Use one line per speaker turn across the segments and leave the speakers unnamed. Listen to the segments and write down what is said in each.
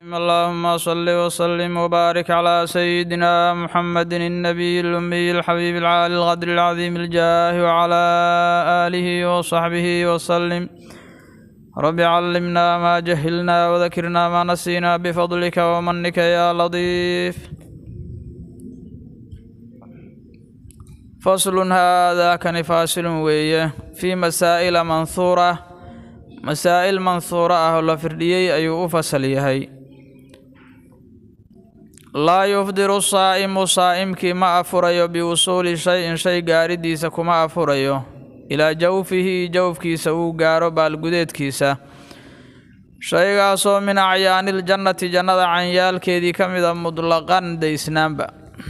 اللهم صل وسلم وبارك على سيدنا محمد النبي الأمي الحبيب العالي القدر العظيم الجاه وعلى آله وصحبه وسلم رب علمنا ما جهلنا وذكرنا ما نسينا بفضلك ومنك يا لطيف فصل هذا كان فاصل ويه في مسائل منثورة مسائل منثورة أهل فرديي أيو فصل يهي laa yufdiru saa'imu saa'imkii ma afurayo biwusuuli shay-in shay gaaridiisa kuma afurayo ilaa jawfihi jawfkiisa uu gaaro baalgudeedkiisa shaygaasoo min acyaaniiljannati jannada canyaalkeedii ka mida mudlaqan daysnaanba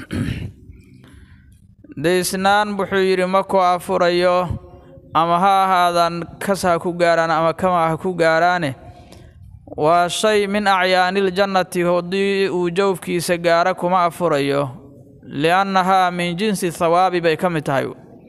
daysnaan wuxuu yidhi ma ku afurayo ama ha ahaadaan kas ha ku gaaraan ama kama ha ku gaaraane waa shay min acyaaniiljannati haddii uu jawfkiisa gaaro kuma afurayo liannahaa min jinsi thawaabi bay ka mid tahay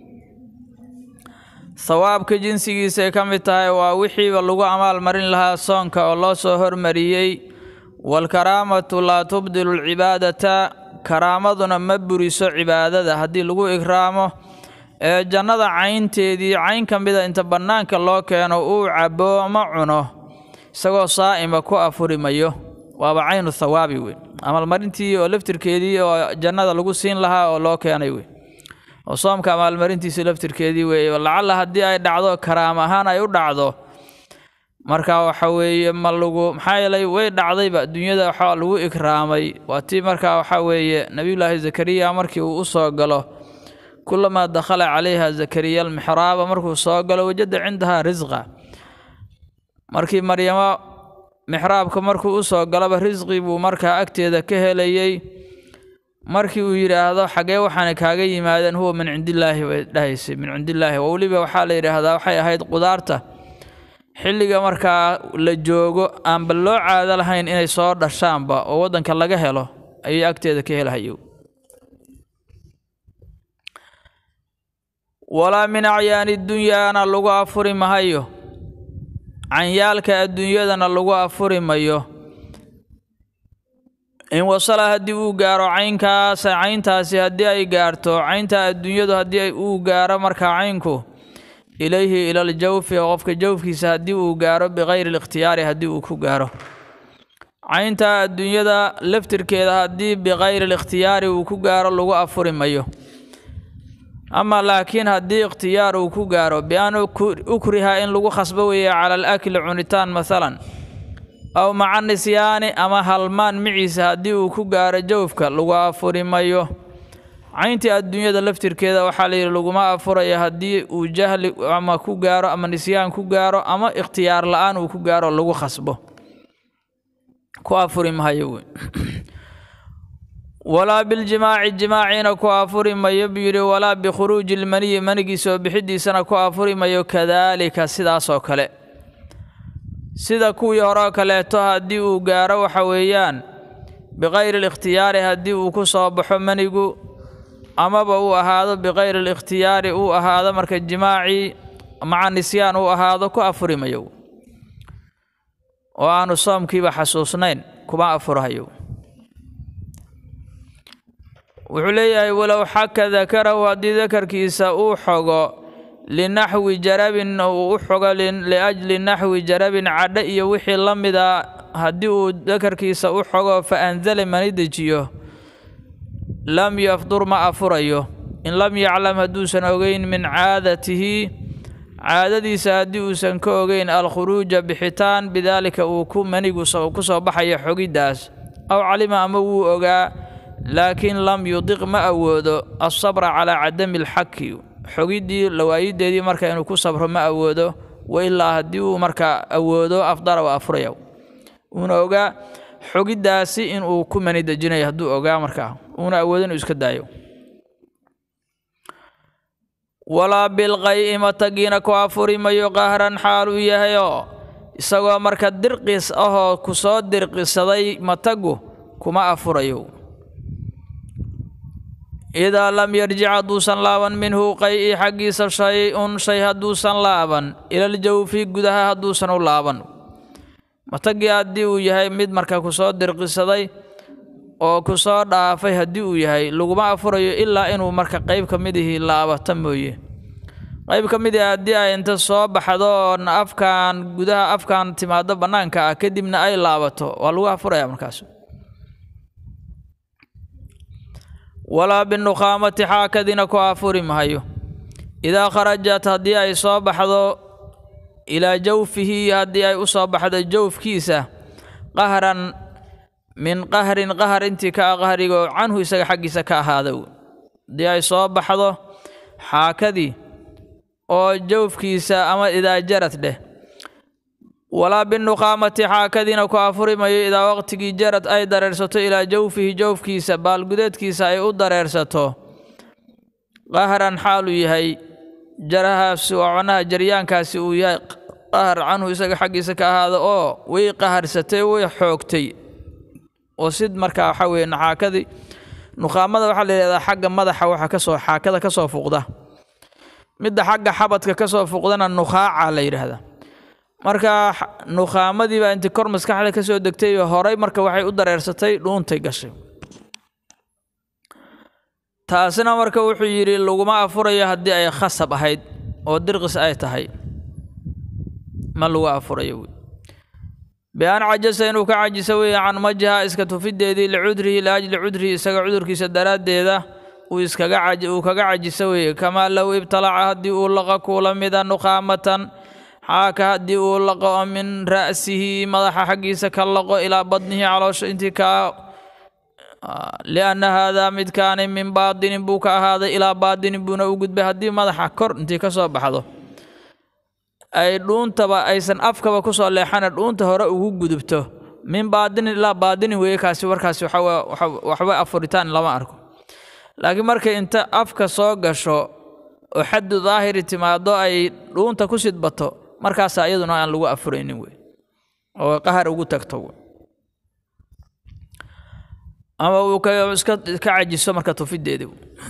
thawaabka jinsigiisay ka mid tahay waa wixiiba lagu amaalmarin lahaa soonka oo loo soo hormariyey waalkaraamatu laa tubdilu alcibaadata karaamaduna ma buriso cibaadada haddii lagu ikraamo ee jannada caynteedii cayn ka mida inta bannaanka loo keeno uu cabo ma cuno isagoo saa'ima ku afuri mayo waaba caynu thawaabi wey amaalmarintii oo laftirkeedii oo jannada lagu siin lahaa oo loo keenay wey oo soomka amaalmarintiisi laftirkeedii weeye lacalla haddii ay dhacdo karaam ahaan ay u dhacdo marka waxa weeye ma lagu maxaa yeelay way dhacdayba dunyada waxaa lagu ikraamay waa tii markaa waxaa weeye nebiyullaahi zakariya markii uu u soo galo kulamaa dakhala calayha zakariya almixraaba markuu soo galo wajada cindahaa risqa markii maryamo mixraabka markuu u soo galaba risqi buu markaa agteeda ka helayey markii uu yidhaahdo xagee waxaana kaaga yimaadeen huwa min cindillaahi bay dhahaysay min cindillaahi oo weliba waxaa la yidhaahdaa waxay ahayd qudaarta xilliga markaa la joogo aanba loo caado lahayn inay soo dhashaanba oo waddanka laga helo ayay agteeda ka helahayo walaa min acyaani dunyaana lagu afuri mahayo canyaalka adduunyadana lagu afuri mayo in wasala haddii uu gaaro caynkaas cayntaasi haddii ay gaarto caynta adduunyadu haddii uu gaaro markaa caynku ilayhi ilal jawfi qofka jawfkiisa haddii uu gaaro bikayri likhtiyaari haddii uu ku gaaro caynta adduunyada laftirkeeda haddii bikayri likhtiyaari uu ku gaaro lagu afuri mayo ama laakiin haddii ikhtiyaar uu ku gaaro bi-an ukriha in lagu khasbo weeye cala alakli cunitaan masalan aw maca nisyaani ama halmaan miciisa haddii uu ku gaaro jawfka lagu afuri mayo cayntii adduunyada laftirkeeda waxaa layidhi laguma afurayo haddii uu jahli ama ku gaaro ama nisyaan ku gaaro ama ikhtiyaar la-aan uu ku gaaro lagu khasbo ku afuri mahayo wey walaa biljimaaci jimaaciina ku afuri mayo buu yidhi walaa bikhuruuji ilmaniyi manigii soo bixidiisana ku afuri mayo kadaalika sidaasoo kale sida kuwii horeo kaleeto haddii uu gaaro waxa weeyaan bikayri likhtiyaari haddii uu ku soo baxo manigu amaba uu ahaado bikayri likhtiyaari uu ahaado marka jimaacii maca nisyaan uu ahaado ku afuri mayo oo aanu soomkiiba xasuusnayn kuma afurhayo wuxuu leeyahay walow xaka dakarahu haddii dakarkiisa uu xogo linaxwi jarabin uu u xogo liajli naxwi jarabin cadho iyo wixii la mida haddii uu dakarkiisa u xogo fa anzala mani dejiyo lam yafdur ma afurayo in lam yaclam hadduusan ogeyn min caadatihi caadadiisa haddii uusan ka ogeyn alkhuruuja bixitaan bidaalika uu ku manigu ku soo baxayo xogiddaas aw calima ama wuu ogaa laakiin lam yudiq ma awoodo alsabra calaa cadami alxaki xogiddii lawaayideedii marka inuu ku sabro ma awoodo wa ilaa haddii uu markaa awoodo afdara waa afuraya uuna ogaa xogiddaasi inuu ku mani dejinayo hadduu ogaa markaa uuna awoodo inuu iska daayo walaa bilqay matagiina ku afuri mayo qahran xaal uu yahayoo isagoo marka dirqis ahoo ku soo dirqisaday matagu kuma afurayo idaa lam yarjic hadduusan laaban minhu qay-i xaggiisa shay-un shay hadduusan laaban ilaljawfi gudaha hadduusan u laaban matagii haddii uu yahay mid marka kusoo dirqisaday oo kusoo dhaafay haddii uu yahay laguma afurayo ilaa inuu marka qayb ka midihii laabata mooye qayb ka mid ah haddii ay inta soo baxdo oona afkaan gudaha afkaan timaado bannaanka ah kadibna ay laabato waa lagu afuraya markaas walaa binukhaamati xaakadina ku afuri mahayo idaa kharajat haddii ay soo baxdo ilaa jawfihi haddii ay u soo baxdo jawfkiisa qahran min qahrin qahar intii ka ah qahrigo canhu isaga xaggiisa ka ahaada haddii ay soo baxdo xaakadii oo jawfkiisa ama idaa jarad dheh walaa binukhaamati xaakadiina ku afuri mayo idaa waqtigii jarad ay dareersato ilaa jawfihi jawfkiisa baalgudeedkiisa ay u dareersato qahran xaaluu yahay jarahaasi oo macnaha jaryaankaasi uu yahay qahar canhu isaga xaggiisa ka ahaada oo way qaharsatay way xoogtay oo sid markaa waxaa weeye naxaakadii nukhaamada waxaa la yidhahdaa xagga madaxa waxa kasoo xaakada ka soo fuqda midda xagga xabadka ka soo fuqdana nukhaaca la yidhaahdaa marka nukhaamadii baa intii kor maskaxda ka soo degtay horay marka waxay u dareersatay dhuuntay gashay taasina marka wuxuu yidhi laguma afurayo haddii ay khasab ahayd oo dirqis ay tahay ma lagu afurayo wey bi-an cajasa inuu ka cajiso weeye can majiha iska tufideedii licudrihi liajli cudrihi isaga cudurkiisa daraaddeeda uu iskaga uu kaga cajiso weeye kamaa low ibtalaca haddii uu laqa kuula mida nukhaamatan xaaka haddii uu laqo oo min ra'sihi madaxa xaggiisa ka laqo ilaa badnihi caloosha intii kaa lianna haadaa midkaani min baadinin buu ka ahaaday ilaa baadinin buuna u gudbay haddii madaxa kor intii ka soo baxdo ay dhuuntaba aysan afkaba kusoo leexana dhuunta hore ugu gudubto min baadinin ilaa baadinin weeye kaasi warkaasi waxba afuritaan lama arko laakiin markay inta afka soo gasho oo xaddu daahiri timaado ay dhuunta ku sidbato markaasa iyaduna aan lagu afuraynin wey oo qahar ugu tagto wey ama uu iska ka cajiso marka tufideedi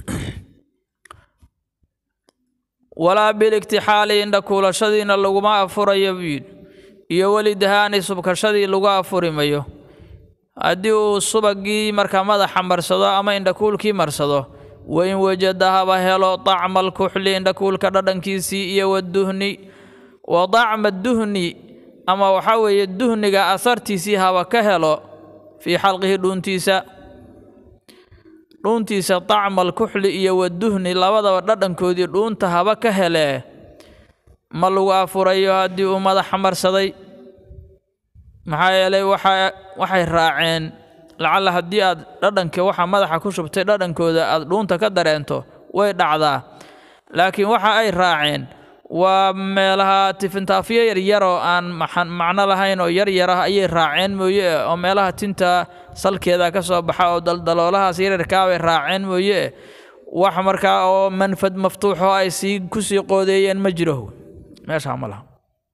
walaa biligtixaali indha kuulashadiina laguma afurayo buu yidhi iyo welidahaani subkashadii lagu afuri mayo haddii uu subagii marka madaxa marsado ama indhakuulkii marsado wain wajada haba helo dacma alkuxli indhakuulka dhadhankiisii iyo waduhni wa dacma duhni ama waxaa weeye duhniga asartiisii haba ka helo fii xalqihi dhuuntiisa dhuuntiisa dacma alkuxli iyo waduhni labadaba dhadhankoodii dhuunta haba ka helee ma lagu afurayo haddii uu madaxa marsaday maxaa yeelay waxa waxay raaceen lacalla haddii aad dhadhanka waxa madaxa ku shubtay dhadhankooda aad dhuunta ka dareento way dhacdaa laakiin waxa ay raaceen waa meelaha tifintaafiyo yaryaroo aan macno lahayn oo yaryar ah ayay raaceen mooye oo meelaha tinta salkeeda ka soo baxa oo daldaloolahaas yaryarkaabay raaceen mooye wax markaa oo manfad maftuuxoo ay sii kusii qoodeeyeen ma jiro meeshaa ma laha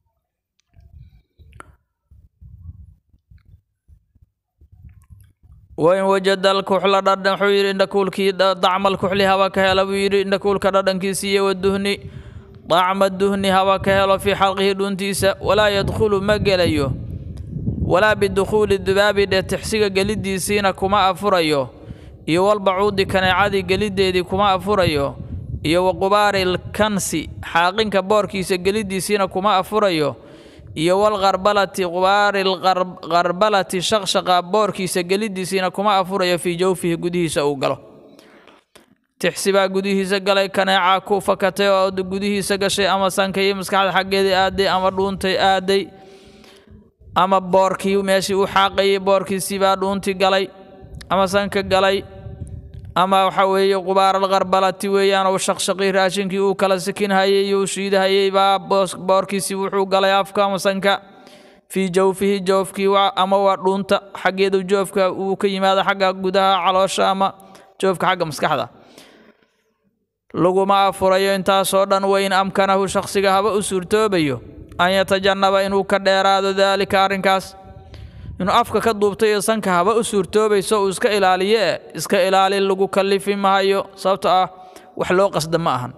wain wajada alkuxla dhadhan wuxuu yidhi indhakuulkii dacma alkuxli haba ka hela buu yidhi indhakuulka dhadhankiisii iyo waduhni dacma duhni haba ka helo fii xalqihi dhuuntiisa walaa yadkhulu ma gelayo walaa bidukhuuli dubaabi dhee tixsiga geliddiisiina kuma afurayo iyo walbacuudi kaneecadii geliddeedii kuma afurayo iyo waqubaari lkansi xaaqinka boorkiisa geliddiisiina kuma afurayo iyo walkarbalati qubaari lkarbalati shaqshaqa boorkiisa geliddiisiina kuma afurayo fii jawfihi gudihiisa uu galo tixsi baa gudihiisa galay kaneecaa ku fakatay oo gudihiisa gashay ama sanka iyo maskaxda xaggeedii aaday ama dhuuntay aaday ama boorkii meeshii u xaaqayay boorkiisii baa dhuuntii galay ama sanka galay ama waxa weeye qubaaralkarbalati weeyaan oo shaqshaqii raashinkii uu kala sikinhayay uu shiidahayay baa boorkiisii wuxuu galay afka ama sanka fii jawfihi joofkii ama waa dhuunta xaggeedu joofka uu ka yimaado xagga gudaha caloosha ama joofka xagga maskaxda laguma afurayo intaasoo dhan weyn amkanahu shakhsiga haba u suurtoobayo an yatajannaba inuu ka dheeraado daalika arrinkaas inuu afka ka duubtay iyo sanka haba u suurtoobayso uu iska ilaaliye e iska ilaali lagu kallifi mahayo sababto ah wax loo qasda ma ahan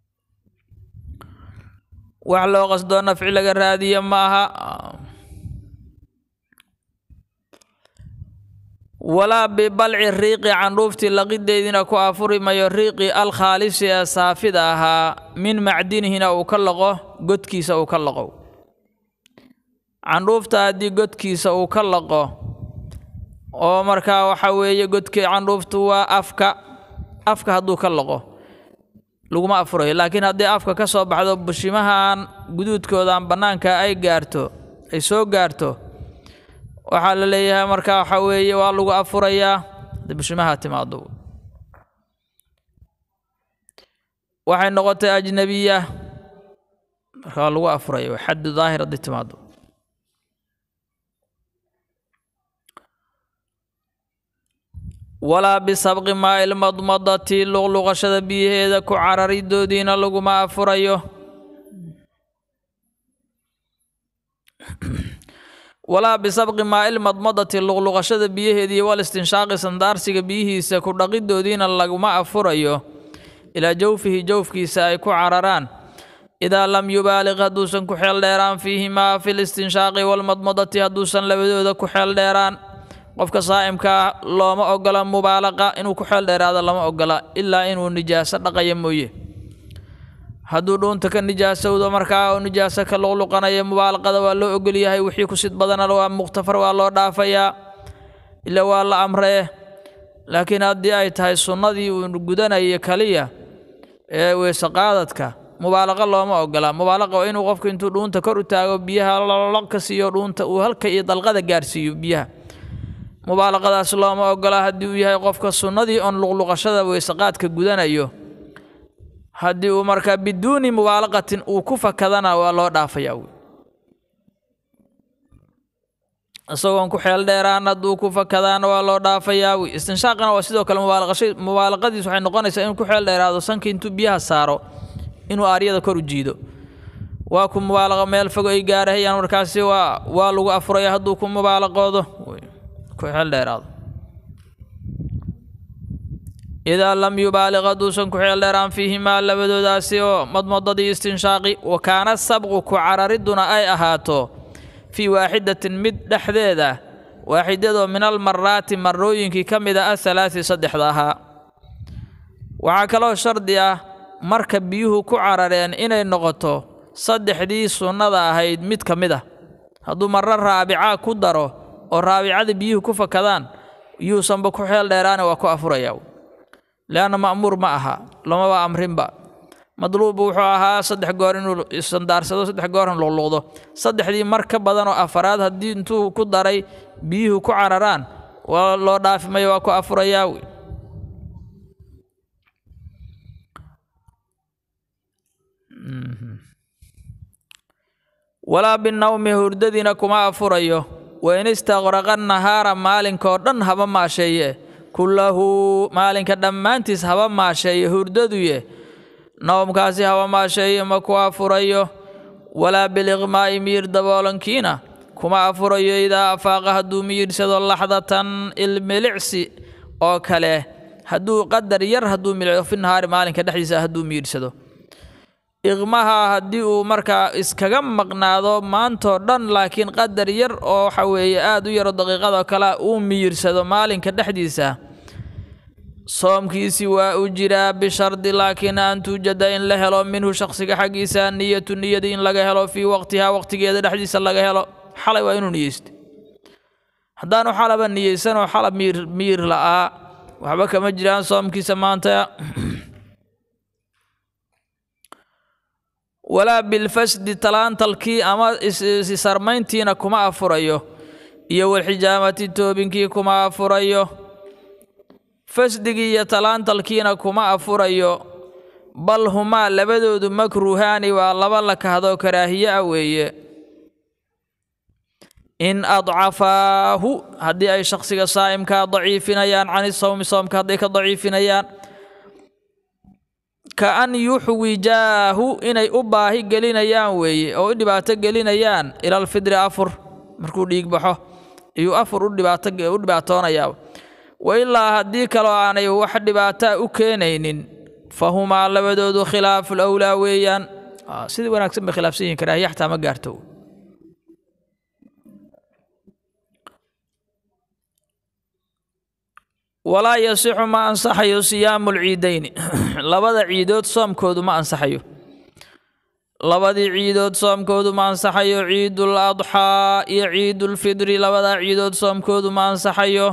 wax loo qasdoo nafci laga raadiya ma aha walaa bibalci riiqi candhuuftii laqideediina ku afuri mayo riiqi alkhaalisi ee saafida ahaa min macdinihina uu ka laqo godkiisa uu ka laqo candhuufta haddii godkiisa uu ka laqo oo markaa waxa weeye godkii candhuuftu waa afka afka hadduu ka laqo laguma afurayo laakiin haddii afka ka soo baxdo bushimahan guduudkoodan bannaanka ay gaarto ay soo gaarto waxaa la leeyahay markaa waxa weeye waa lagu afurayaa haddii bushimaha timaado waxay noqotay ajnabiya marka waa lagu afuraya waa xaddu daahir haddii timaado walaa bisabqi maa'il madmadati luqluqashada biyaheeda ku cararidoodiina laguma afurayo walaa bisabqi maa'il madmadati luqluqashada biyaheedii wal istinshaaqi sandaarsiga biyihiisa ku dhaqidoodiina laguma afurayo ilaa jawfihi jawfkiisa ay ku cararaan idaa lam yubaaliq hadduusan ku xeel dheeraan fiihimaa fi listinshaaqi walmadmadati hadduusan labadooda ku xeel dheeraan qofka saa'imka ah looma ogola mubaalaqa inuu ku xeel dheeraado lama ogola ilaa inuu nijaaso dhaqaya mooye hadduu dhuunta ka nijaasowdo markaa oo nijaaso ka luqluqanaya mubaalaqada waa loo ogolyahay wixii ku sid badana waa mukhtafar waa loo dhaafayaa ila waa la amree laakiin haddii ay tahay sunnadii uu gudanaya kaliya ee weeseqaadadka mubaalaqa looma ogola mubaalaqa waa inuu qofku intuu dhuunta kor u taago biyaha loloq ka siiyo dhuunta uu halka iyo dalqada gaarsiiyo biyaha mubaalaqadaas looma ogola haddii uu yahay qofka sunnadii oon luqluqashada weeseqaadka gudanayo haddii uu markaa biduuni mubaalaqatin uu ku fakadana waa loo dhaafayaa wy isagoon ku xeel dheeraan hadduu ku fakadaana waa loo dhaafayaa wy istinshaaqana waa sidoo kale mubaalaqasha mubaalaqadiis waxay noqonaysaa inuu ku xeel dheeraado sanka intuu biyaha saaro inuu aaryada kor u jiido waa ku mubaalaqa meel fogo ay gaarahayaan markaasi waa waa lagu afuraya hadduu ku mubaalaqoodo ku xeel dheeraado idaa lam yubaaliq hadduusan ku xeel dheeraan fiihimaa labadoodaasi oo madmadadii istinshaaqi wa kaana sabqu ku carariduna ay ahaato fii waaxidatin mid dhexdeeda waaxidadoo min almaraati marooyinkii ka mid a ahalaati saddexda ahaa waxaa kaloo shardi ah marka biyuhu ku carareen inay noqoto saddexdii sunnada ahayd mid ka mid ah hadduu marro raabica ku daro oo raabicada biyuhu ku fakadaan yuusanba ku xeel dheeraane waa ku afurayaa leanna ma'muur ma aha lamaba amrinba madluubbu wuxuu ahaa saddex goor inuu isandaarsado saddex goorna luqluqdo saddexdii mar ka badan oo afaraad haddii intuu ku daray biyuhu ku cararaan waa loo dhaafi mayo waa ku afurayaa wy walaa binawmi hurdadiina kuma afurayo wain istaqraqa nahaara maalinkoo dhan haba maasheeye kullahu maalinka dhammaantiis haba maasheeye hurdaduye nawmkaasi haba maasheeye ma ku afurayo walaa biliqmaa'i miyir daboolankiina kuma afurayo idaa afaaqa hadduu miyirsado laxdatan ilmilicsi oo kale hadduu qadar yar hadduu milico fi nahaari maalinka dhexdiisa hadduu miyirsado iqmaha haddii uu markaa iskaga maqnaado maantoo dhan laakiin qadar yar oo waxa weeye aad u yaro daqiiqadoo kale uu miyirsado maalinka dhexdiisa soomkiisi waa u jiraa bishardi laakiin an tuujada in la helo minhu shakhsiga xaggiisa niyatu niyadi in laga helo fii waqtihaa waqtigeeda dhexdiisa laga helo xalay waa inuu niyeysta haddaanu xalaba niyeysanoo xalab miyir miyir la'aa waxba kama jiraan soomkiisa maanta walaa bilfasdi talaantalkii ama isisarmayntiina kuma afurayo iyo walxijaamati toobinkii kuma afurayo fasdigii iyo talaantalkiina kuma afurayo bal humaa labadoodu makruuhaani waa laba la kahdoo karaahiye ah weeye in adcafaahu haddii ay shakhsiga saa'imkaa daciifinayaan cani sawmi soomka hadday ka daciifinayaan ka an yuxwijaahu inay u baahi gelinayaan weeye oo u dhibaato gelinayaan ilalfidri afur markuu dhiig baxo iyuu afur u dhibaato u dhibaatoonayaa wa ilaa haddii kaloo aanay wax dhibaataa u keenaynin fa humaa labadoodu khilaafu lawlaa weeyaan sidii wanaagsan bay khilaafsan yihin karaahiya xataa ma gaarto walaa yasixu ma ansaxayo siyaamu lciidayni labada ciidood soomkoodu ma ansaxayo labadii ciidood soomkoodu ma ansaxayo ciidul adxaa iyo ciidulfidri labadaa ciidood soomkoodu ma ansaxayo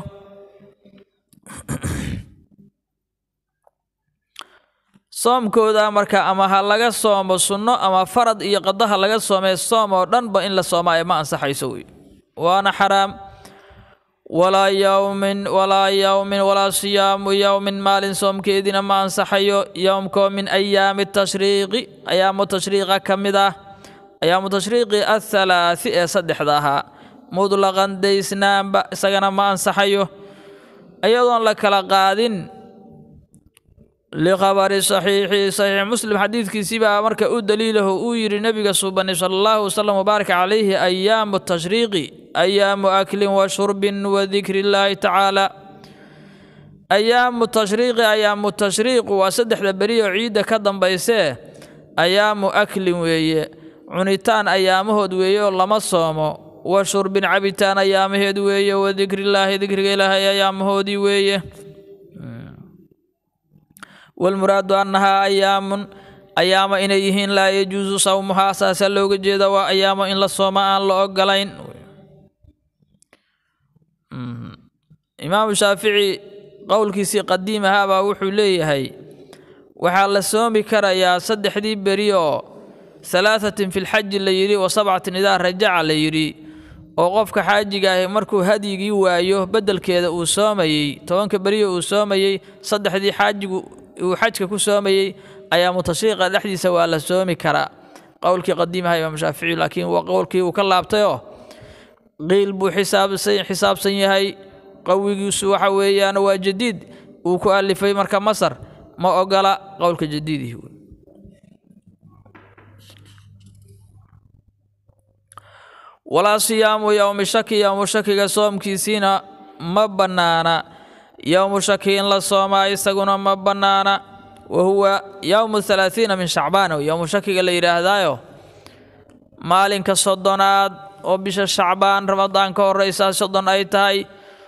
soomkooda marka ama ha laga soomo sunno ama farad iyo qadaha laga soomee soom oo dhanba in la soomaayo ma ansaxayso wey waana xaraam walaa yowmin walaa yowmin walaa siyaamu yowmin maalin soomkeediina ma ansaxayo yowmkoo min ayaami tashriiqi ayaamu tashriiqa ka mid ah ayaamu tashriiqi athalaathi ee saddexda ahaa mudlaqan daysnaanba isagana ma ansaxayo iyadoon la kala qaadin likhabari saxiixi saxiix muslim xadiidkiisibaa marka u daliilaho uu yidhi nebiga suubani sala allahu wasalam wabaarak calayhi ayaamu tashriiqi ayaamu aklin wa shurbin wa dikri illaahi tacaala ayaamu tashriiqi ayaamu tashriiqu waa saddexda beri oo ciidda ka dambaysee ayaamu aklin weeye cunitaan ayaamahood weeye oo lama soomo wa shurbin cabitaan ayaamaheed weeye wa dikrillaahi dikriga ilaahay ayaamahoodii weeye walmuraadu annahaa ayaamun ayaamo inay yihiin laa yajuusu sawmuhaa saasaa looga jeeda waa ayaamo in la sooma aan la ogolayn imaamu shaafici qowlkiisii qadiim ahaabaa wuxuu leeyahay waxaa la soomi karayaa saddexdii beri oo halaathatin fi lxaji la yidhi wa sabcatin idaa rajaca la yidhi oo qofka xaajiga ahi markuu hadyigii waayo beddelkeeda uu soomayey tobanka beriyo uu soomayey saddexdii xaajigu uu xajka ku soomayey ayaa mutashriiqa dhexdiisa waa la soomi karaa qowlkii qadiimaha imaam shaafici laakiin waa qowlkii uu ka laabtayoo qiil buu xisaabsan yahay qawigiisu waxa weeyaan waa jadiid uu ku alifay marka masar ma ogola qowlka jadiidihi walaa siyaamu yowmi shaki yowmu shakiga soomkiisiina ma bannaana yowmu shaki in la soomaa isaguna ma bannaana wa huwa yowmu halaathiina min shacbaan yowmu shakiga la yidhaahdaayo maalinka soddonaad oo bisha shacbaan ramadaan ka horraysaa soddon ay tahay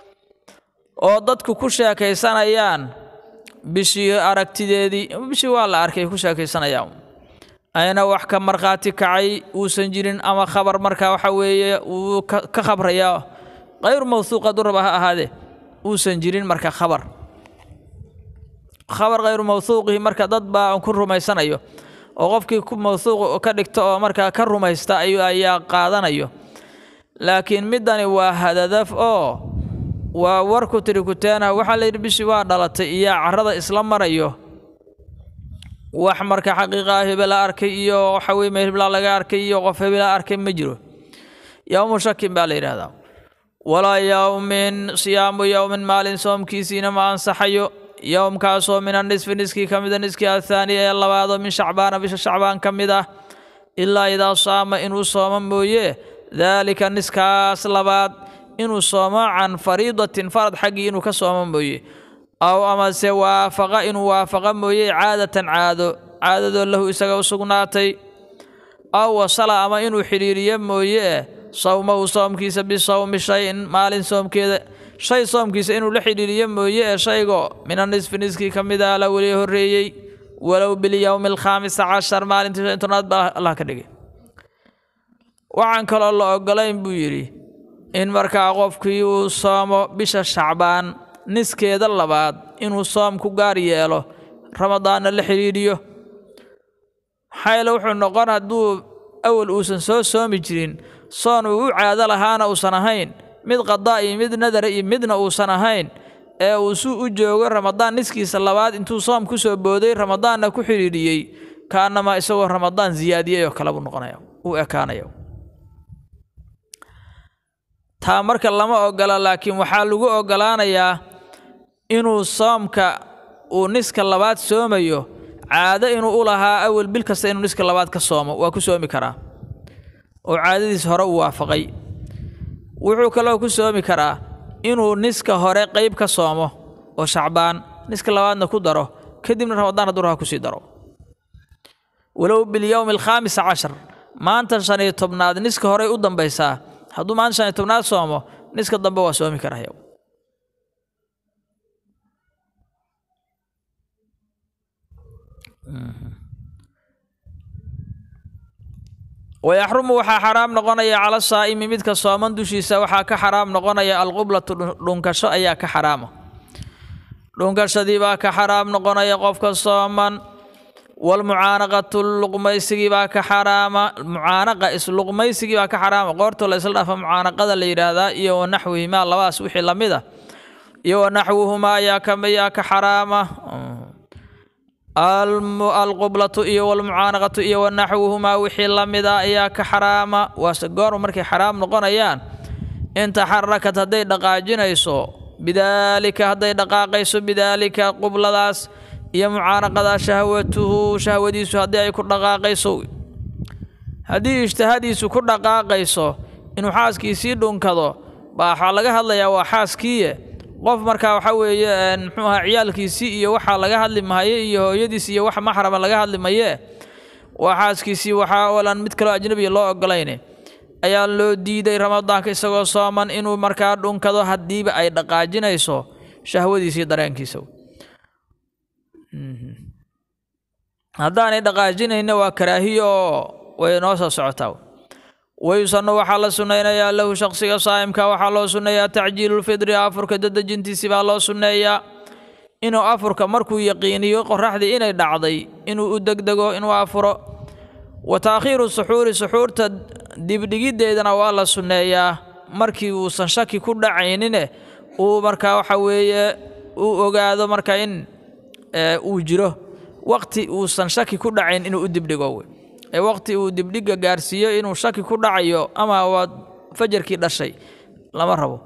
oo dadku ku sheekaysanayaan bishii aragtideedii bishii waa la arkay ku sheekaysanayaan ayna wax ka markhaati kacay uusan jirin ama khabar marka waxa weeye uu ka khabraya kayru mawhuuq hadduu raba ha ahaadee uusan jirin marka khabar khabar khayru mawhuuqihi marka dad baa ku rumaysanayo oo qofkii ku mawhuuq ka dhigta oo markaa ka rumaysta ayaa qaadanayo laakiin middani waa hadadaf oo waa warku tiri kuteena waxaa la yidhi bishii waa dhalatay iyo carrada isla marayo wax marka xaqiiqaa hebela arkay iyo waxa weye meel hebla laga arkay iyo qof hebela arkay ma jiro yowmu shakin baa la yidhahdaa walaa yowmin siyaamu yowmin maalin soomkiisiina ma ansaxayo yowmkaasoo min anisfi niskii ka mida niskii athaani ee labaadoo min shacbaana bisha shacbaan ka mid ah ilaa idaa saama inuu soomo mooye daalika niskaas labaad inuu soomo can fariidatin farad xaggii inuu ka soomo mooye aw amase waafaqa inuu waafaqa mooye caadatan caado caadadoo lahu isaga u sugnaatay aw wasala ama inuu xidhiiriyo mooye sawmahu soomkiisa bisawmi shayin maalin soomkeeda shay soomkiisa inuu la xidhiiriyo mooye ee shaygo mina nisfi niskii ka mid ah la weli horreeyey walow bilyowmi alkhaamisa cashar maalintii shan tobnaad baa allah ka dhigay waxaan kaloo la ogolayn buu yidhi in markaa qofkii uu soomo bisha shacbaan niskeeda labaad inuu soom ku gaar yeelo ramadaanna la xidhiidhiyo maxaa yeele wuxuu noqon hadduu awal uusan soo soomi jirin soon uu u caado lahaana uusan ahayn mid qadaa iyo mid nadara iyo midna uusan ahayn ee uu suu u joogo ramadaan niskiisa labaad intuu soom ku soo booday ramadaanna ku xidhiidhiyey kaanama isagoo ramadaan siyaadiyey oo kale buu noqonaya uu ekaanaya taa marka lama ogola laakiin waxaa lagu ogolaanayaa inuu soomka uu niska labaad soomayo caado inuu u lahaa awel bil kasta inuu niska labaad ka soomo waa ku soomi karaa oo caadadiis hore uu waafaqay wuxuu kaloo ku soomi karaa inuu niska hore qayb ka soomo oo shacbaan niska labaadna ku daro kadibna ramadaan hadduu raha kusii daro walow bilyowmi alkhaamisa cashar maanta shan iyo tobnaad niska horey u dambaysaa hadduu maanta shan iyo tobnaad soomo niska dambe waa soomi karaya wayaxrumu waxaa xaraam noqonaya cala saa'imi midka sooman dushiisa waxaa ka xaraam noqonaya alqublatu dhunkasho ayaa ka xaraama dhunkashadii baa ka xaraam noqonaya qofka sooman walmucaanaqatu luqmaysigii baa ka xaraama mucaanaqa isluqmaysigii baa ka xaraama qoorta la isla dhafa mucaanaqada la yidhaahdaa iyo wanaxwihimaa labadaas wixii lamid ah iyo wanaxwuhumaa ayaa kamiyaa ka xaraama alqublatu iyo walmucaanaqatu iyo wanaxwuhumaa wixii lamid ah ayaa ka xaraama waase goorma markay xaraam noqonayaan in taxarakad hadday dhaqaajinayso bidaalika hadday dhaqaaqayso bidaalika qubladaas iyo mucaanaqadaa shahwatuhu shahwadiisu haddii ay ku dhaqaaqayso haddii ijtihadiisu ku dhaqaaqayso inuu xaaskiisii dhunkado baa waxaa laga hadlayaa waa xaaskiiye qof markaa waxa weeye muxuu ahaa ciyaalkiisii iyo waxaa laga hadli mahaye iyo hooyadiis iyo wax maxrama laga hadli maye waa xaaskiisii waxaa olan mid kaloo ajnabiya loo ogolayne ayaa loo diiday ramadaanka isagoo sooman inuu markaa dhunkado haddiiba ay dhaqaajinayso shahwadiisii dareenkiisa haddaanay dhaqaajinayna waa karaahiyo oo way noo soo socotaa wayusanu waxaa la sunnaynayaa lahu shaqsiga saa'imka waxaa loo sunneeyaa tacjiilulfidri afurka dadejintiisii baa loo sunneeyaa inuu afurka markuu yaqiiniyo qoraxdii inay dhacday inuu u degdego inuu afuro wa taakhiiru suxuuri suxuurta dibdhigiddeedana waa la sunneeyaa markii uusan shaki ku dhacaynine uu markaa waxa weeye uu ogaado marka in uu jiro waqti uusan shaki ku dhacayn inuu u dibdhigo ee waqti uu dibdhiga gaarsiiyo inuu shaki ku dhacayo ama waa fajarkii dhashay lama rabo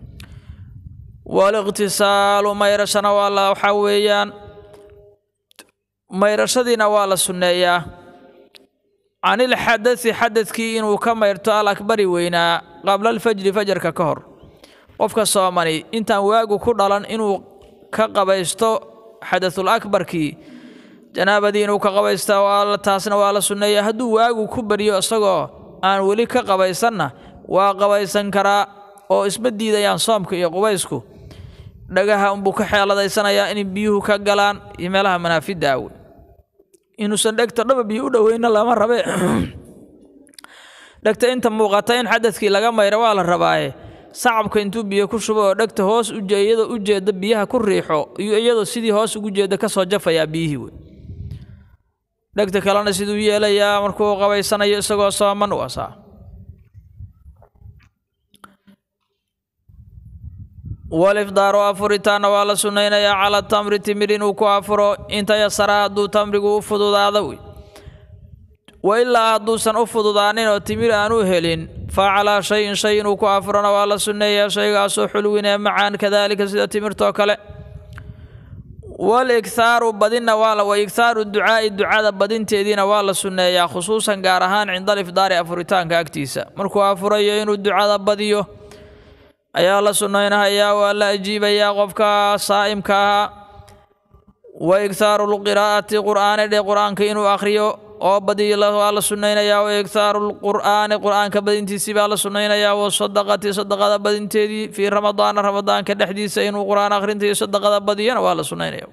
waliqtisaalu mayrashana waa la waxaa weeyaan mayrashadiina waa la sunneeyaa canilxadasi xadadkii inuu ka mayrto alakbari weynaa qabla alfajri fajarka ka hor qofka soomani intaan waagu ku dhalan inuu ka qabaysto xadatul akbarkii janaabadii inuu ka qabaysta taasna waa la sunneeya hadduu waagu ku baryo isagoo aan weli ka qabaysanna waa qabaysan karaa oo isma diidayaan soomka iyo qubaysku dhagaha unbuu ka xeeladaysanayaa in biyuhu ka galaan iyo meelaha manaafidda awe inuusan dhegta dhaba biyo u dhoweyna lama rabe dhegta inta muuqata in xadadkii laga mayra waa la rabaaye sacabka intuu biyo ku shubo oo dhegta hoos iyadoo u jeeda biyaha ku riixo iyo iyadoo sidii hoos ugu jeeda kasoo jafayaa biyihii wey dhegta kalena siduu yeelayaa markuu qabaysanayo isagoo sooman waasaa walifdaaru afuritaanna waa la sunnaynayaa cala tamri timir inuu ku afuro inta yasara hadduu tamrigu u fududaado wey wa ilaa hadduusan u fududaanin oo timir aan u helin fa calaa shayin shay inuu ku afurona waa la sunneeyaa shaygaasoo xulwin ee macaan kadaalika sida timirtoo kale walikhaaru badinna waa wa ikhaaru ducaa'i ducada badinteediina waa la sunneeyaa khusuusan gaar ahaan cinda alifdaari afuritaanka agtiisa markuu afurayo inuu ducada badiyo ayaa la sunnaynahayaa waa la ajiibayaa qofka saa'imka ahaa wa ikhaaru lqiraa'ati qur'aani dhe qur'aanka inuu akhriyo oo badiyo waa la sunnaynayaa wa ikhaaru lqur'aani qur'aanka badintiisii baa la sunnaynayaa wa sadaqati sadaqada badinteedii fii ramadaana ramadaanka dhexdiisa inuu qur'aan akhrinta iyo sadaqada badiyana waa la sunnaynaya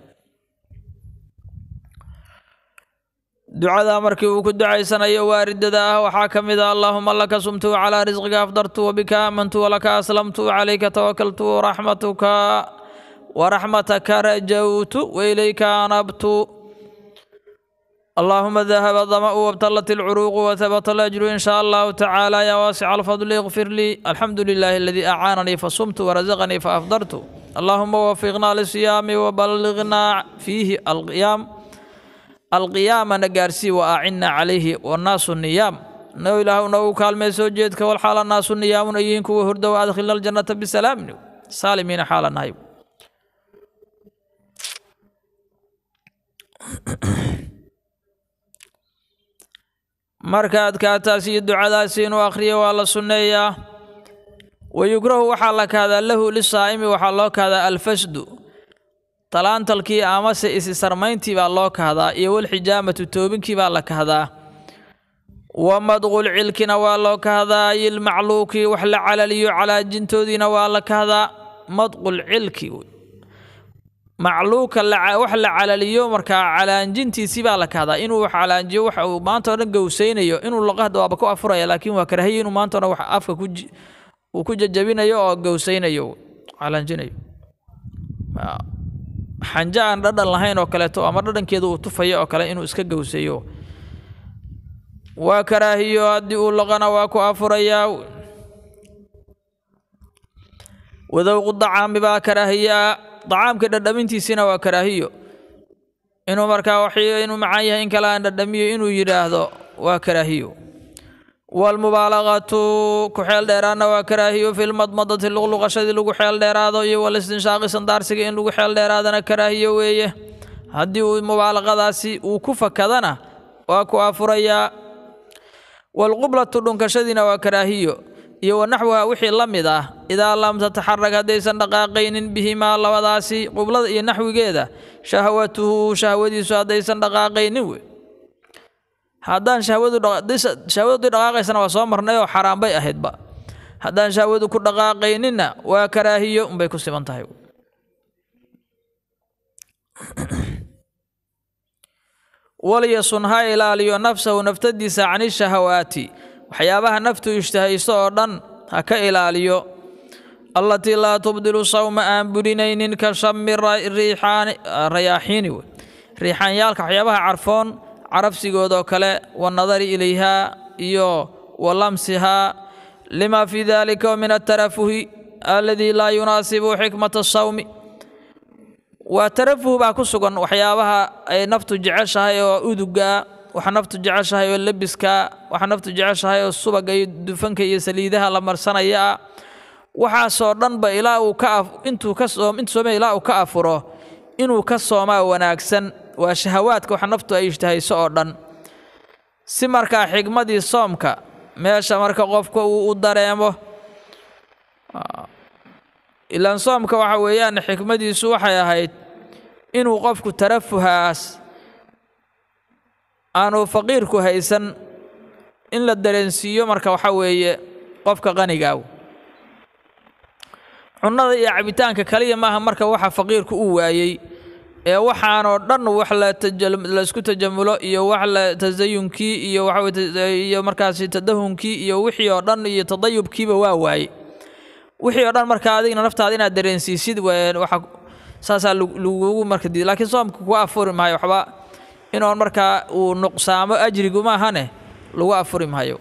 ducada markii uu ku ducaysanayo waaridada ah waxaa ka mid ah allaahuma laka sumtu calaa risqika afdartu wabika aamantu walaka aslamtu calayka tawakaltu waraxmatuka waraxmataka rajawtu wailayka anabtu اللهم ذهب الظمأ وابتلت العروق وثبت الأجر إن شاء الله تعالى يا واسع الفضل اغفر لي الحمد لله الذي أعانني فصمت ورزقني فأفطرت اللهم وفقنا للصيام وبلغنا فيه القيام القيام نقارسي وأعنا عليه والناس النيام نو إله نو كالمي سوجيتك والحال الناس النيام أيينك وهرد وأدخلنا الجنة بسلام سالمين حال النايب marka adkaataas iyo ducadaasi inuu akhriyo waa la sunneeyaa wayukrahu waxaa la kahdaa lahu lisaa'imi waxaa loo kahdaa alfasdu talaantalkii amase isisarmayntii baa loo kahdaa iyo walxijaamatu toobinkii baa la kahdaa wa madqul cilkina waa loo kahdaa ilmacluuki wax la calaliyo calaajintoodiina waa la kahdaa madqul cilki macluuka wax la calaliyo markaa calaanjintiisii baa la kahdaa inuu wax calaanjiyo waxa uu maanta o dhan gowsaynayo inuu laqahda waaba ku afuraya laakiin waa karahiya inuu maanta o dhan wax afka uu ku jajabinayo oo gowsaynayo calaanjinayo xanjo aan dhadhan lahayn oo kaleeto ama dhadhankeeda uu tufayo oo kale inuu iska gowsayo waa karaahiyo haddii uu laqana waa ku afurayaa wadowqu dacaami baa karaahiyaa dacaamka dhadhamintiisina waa karaahiyo inuu markaa wax inuu macaan yahay in kale aan dhadhamiyo inuu yidhaahdo waa karaahiyo waalmubaalaqatu ku xeel dheeraadna waa karaahiyo filmadmadati luqluqashadii lagu xeel dheeraado iyo walistinshaaqi sandaarsiga in lagu xeel dheeraadana karaahiyo weeye haddii uu mubaalaqadaasi uu ku fakadana waa ku afurayaa waalqublatu dhunkashadiina waa karaahiyo iyo wanaxwaha wixii la mid ah idaa lam tataxarag haddaysan dhaqaaqaynin bihimaa labadaasi qublada iyo naxwigeeda shahwatuhu shahwadiisu haddaysan dhaqaaqaynin wey haddaan shahwadu shahwadu dhaqaaqaysana waa soo marnay oo xaraan bay ahaydba haddaan shahwadu ku dhaqaaqayninna waa karaahiyo unbay ku siman tahay walyasun ha ilaaliyo nafsahu naftadiisa cani shahawaati waxyaabaha naftu ishtahayso oo dhan ha ka ilaaliyo allatii laa tubdilu sawma aan burinaynin ka shami rayaaxiini wey riixaanyaalka waxyaabaha carfoon carabsigoodoo kale wanadari ilayhaa iyo wa lamsihaa lima fii dalika min atarafuhi aladii laa yunaasibu xikmata sawmi waa tarafuh baa ku sugan waxyaabaha ay naftu jeceshahay oo udugaa waxa naftu jeceshahay oo lebiska waxa naftu jeceshahay oo subaga iyo dufanka iyo saliidaha la marsanaya waxaasoo dhanba ilaa uu ka intuu ka soom intuu soomaya ilaa uu ka afuro inuu ka soomaa wanaagsan waa shahawaadka waxa naftu ay ishtahayso oo dhan si markaa xigmadii soomka meesha marka qofka uu u dareemo ilaan soomka waxa weeyaan xikmadiisu waxay ahayd inuu qofku tarafuhaas aanu faqiirku haysan in la dareensiiyo marka waxa weeye qofka qanigaaw cunnada iyo cabitaanka kaliya maaha marka waxa faqiirku uu waayey ee waxaanoo dhan wax laisku tajamulo iyo wax la tasayunkii iyo waxaiyo markaasi tadahunkii iyo wixii oo dhan iyo tadayubkiiba waa waaye wixii oo dhan markaa adigna naftaada inaad dareensiisid waxa saasaa lagugu marka diid lakiin soomka kuga afuri maayo waxba inoon markaa uu nuqsaamo ajrigu maahane lagu afuri maayo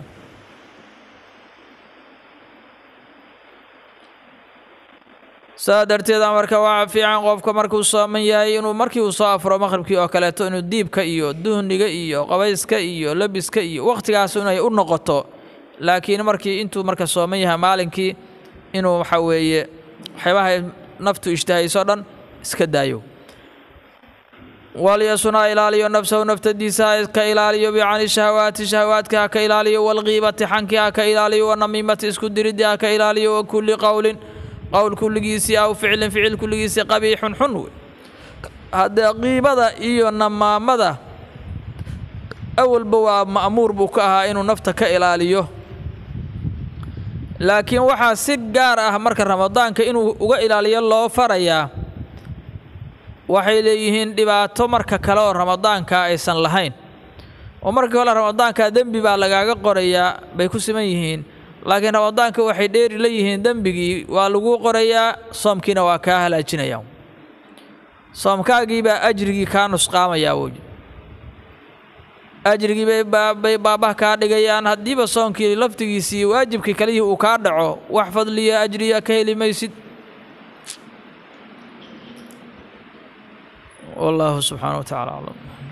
saa darteeda marka waxaa fiican qofka markuu sooman yahay inuu markii uu soo afuro maqhribkii oo kaleeto inuu diibka iyo duhniga iyo qabayska iyo lebiska iyo wakhtigaas inay u noqoto laakiin markii intuu marka sooman yahay maalinkii inuu waxa weeye waxyaabaha naftu ishtahayso dhan iska daayo walyasuna ilaaliyo nafsahu naftadiisa ha ka ilaaliyo bicani shahawaati shahawaadka ha ka ilaaliyo walqiibati xanki ha ka ilaaliyo wanamiimati isku diriddi ha ka ilaaliyo wa kulli qowlin qowl kulligiisii aw ficlin ficil kulligiisii qabiixun xun wey haddee qiibada iyo namaamada awalba waa ma'muur buu ka ahaa inuu nafta ka ilaaliyo laakiin waxaa si gaar ah marka ramadaanka inuu uga ilaaliyo loo farayaa waxay leeyihiin dhibaato marka kale oo ramadaanka aysan lahayn oo markii hore ramadaanka dembi baa lagaaga qorayaa bay ku siman yihiin laakiin ramadaanka waxay dheeri la yihiin dembigii waa laguu qorayaa soomkiina waa kaa halaajinayaa soomkaagii baa ajrigii kaa nusqaamayaa woy ajrigii bay baabah kaa dhigayaan haddiiba soonkii laftigiisii waajibkii kalihii uu kaa dhaco wax fadliya ajriya ka heli maysid والله سبحانه وتعالى أعلم